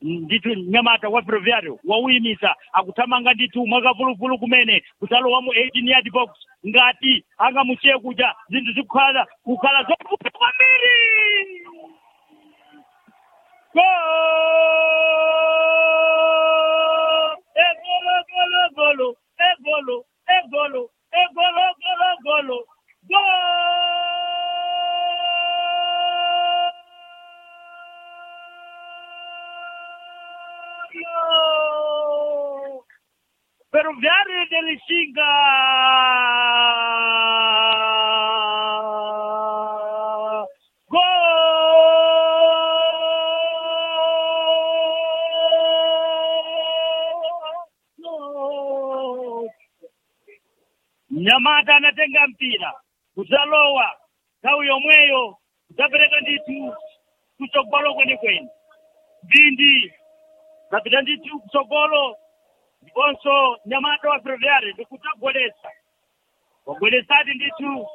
ndithu nyamata wa ferroviario wauyimisa akuthamanga ndithu mwakavuluvulu kumene kusalowa mu 18 yard box ngati angamusiye kuja zinthu zikukhala kukhala zovuta kwambiri Gol! Egolo, golo, golo, egolo, egolo, egolo, golo, golo, gol! Ferroviario de Lixinga! Gol! Nyamata anatenga mpira kudzalowa nthawi yomweyo kudzapereka ndithu kutsogolo kwenikweni bindi zapita ndithu kutsogolo ndiponso nyamata wa ferroviario ndikudzagwedesa wagwedesati ndithu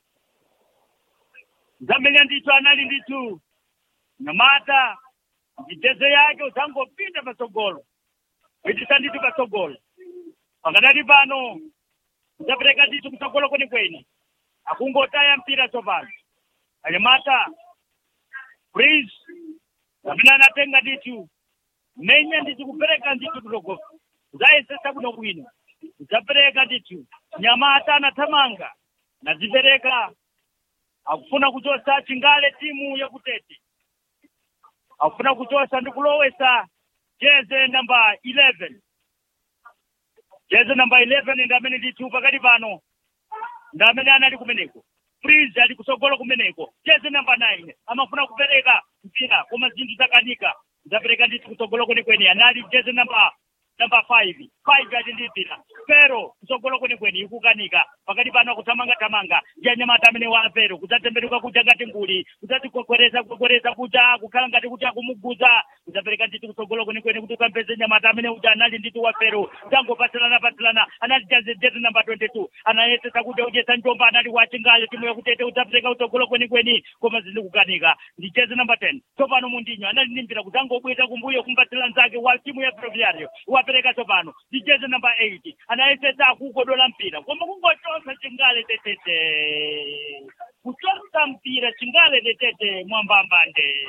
zamenya ndithu anali ndithu nyamata mitezo yake udzangopinda patsogolo kuitisa ndithu patsogolo pakadali pano udzapereka ndithu kutsogolo kwenikweni akungotaya mpira tsopano anyamata prince amene anatenga ndithu menya ndithu kupereka ndithu kutsogolo udzayesesa kuno bwino udzapereka ndithu nyamata anathamanga nazipereka akufuna kuchosa chingale timu yakutete akufuna kuchosa ndi kulowesa jeze namba 11 jeze namba 11 ndi amene ndithu pakati pano ndi amene anali kumeneko freeze ali kutsogolo kumeneko jeze namba 9 amafuna kupereka mpira koma zinthu zakanika zapereka ndithu kutsogolo kwenikweni anali jeze namba namba 5 5 ali ndi mpira pero kutsogolo kwenikweni ikukanika pakati pano akuthamanga-thamanga ndi anyamata amene wa pero kudzatemberuka kuja ngati nguli kudzatikwekwereza kukwekwereza kuja kukhala ngati kuti akumuguza kudzapereka ndithu kutsogolo kwenikweni kuti ukampeze nyamata amene uja anali ndithu wa pero tangopatsirana patsirana anali jazejete namba 22 anayesesa kuti udyesa njomba anali wachingale timu yakutete udzapereka kutsogolo kwenikweni koma zili kukanika ndi jezi namba 10 tsopano mundinyo anali ndi mpira kudzangobweza kumbuyo kumpatsira nzake wa timu ya ferroviario wapereka tsopano ndi jezi namba 8 anayesesa akukodola mpira koma kungochosa chingale tetete kuchosa mpira chingale tetete mwambambande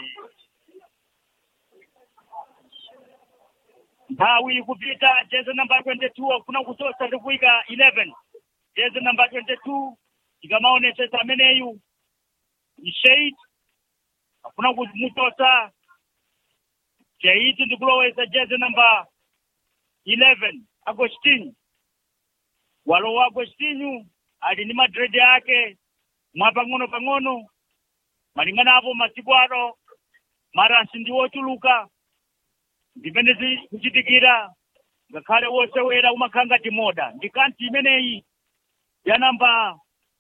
nthawi ikupita jezi namba 22 akufuna kuchosa ndi kuyika 11 jezi namba 22 ikamaonesesa ameneyu ni shade akufuna kumuchosa shade ndi kulowesa jezi namba 11 agostinho walowa agostinho ali ndi madredi ake mwa pang'ono pang'ono malingana apo masiku ano maransi ndi wochuluka ndimene zikuchitikira ngakhale wosewera umakhala ngati moda ndi kanti imeneyi ya namba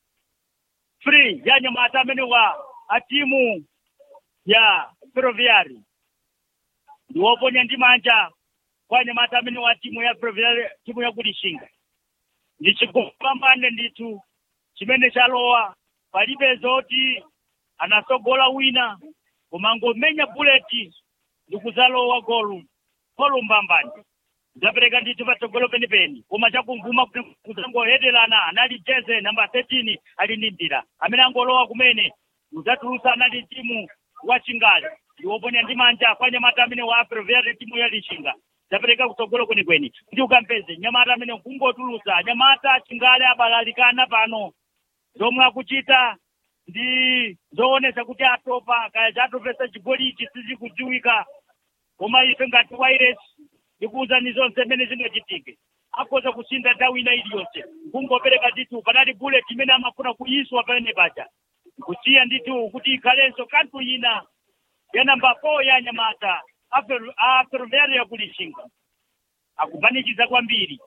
free ya nyamata amene wa a timu ya ferroviari ndi woponya ndi manja kwa nyamata amene wa timu ya ferroviari timu yakulishinga ndi chigopambane ndithu chimene chalowa palibe zoti anasogola wina koma ngomenya buleti ndi kuzalowa golu golu mbambani zapereka ndithu patsogolo penipeni koma chakumvuma kuzangoheterana anali jeze namba 13 ali ndi mpira amene angolowa kumene uzatulusa anali timu wa chingale ndi woponya ndi manja kwa nyamata amene wa ferroviari timu ya lishinga zapereka kutsogolo kwenikweni kuti ukampeze nyamata amene kungotulusa nyamata chingale abalalikana pano zomwe akuchita ndi zoonesa kuti atopa kaya chatopesa chigoli ichi sizikudziwika koma ife ngati wairesi ndikuwuzani zonse mmene zingachitike akhoza kusintha nthawi ina iliyonse kungopereka ndithu panali bullet imene amafuna kuyiswa pamene paja kusiya ndithu kuti ikhalenso kanthu ina ya namba 4 ya nyamata a ferroviario yakulishinga akupanikiza kwambiri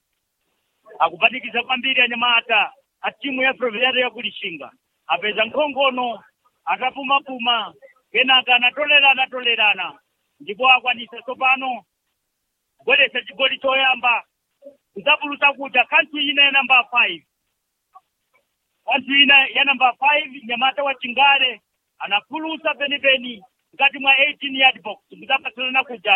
akupanikiza kwambiri anyamata a timu ya ferroviario yakulishinga apeza nkhongono atapumapuma kenaka anatolerana anatolerana ndipo akwanisa tsopano kubweretsa chigoli choyamba kudzapulutsa kuja kanthu ina ya namba 5 kanthu ina ya namba 5 nyamata wa chingale anapulutsa penipeni mkati mwa 18 yard box kudzapatsilana kuja